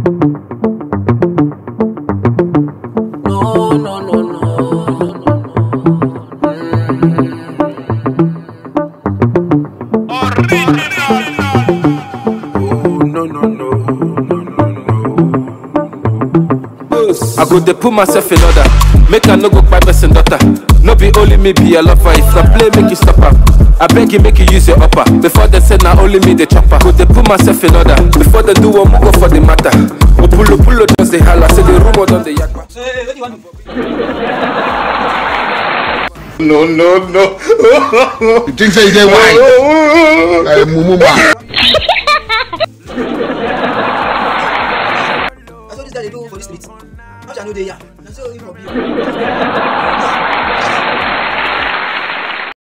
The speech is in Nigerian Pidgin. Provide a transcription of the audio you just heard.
No, no, no, no, no, no. Oh, no, no, no, no, no, no. I go dey put myself in order, make I no go kpai person daughter. No be only me be a lover, if na play make you stop am. I beg you make you use your upper, before they say na only me the chopper. Go dey put myself in order, before they do one go for the matter. Opulo pulo just dey holla, say the rumor don dey yakpa. No, no, no. You think say you dey wine? Like mumu man. That's what this guy dey do for this street. How shall I know they are? Na so him for be.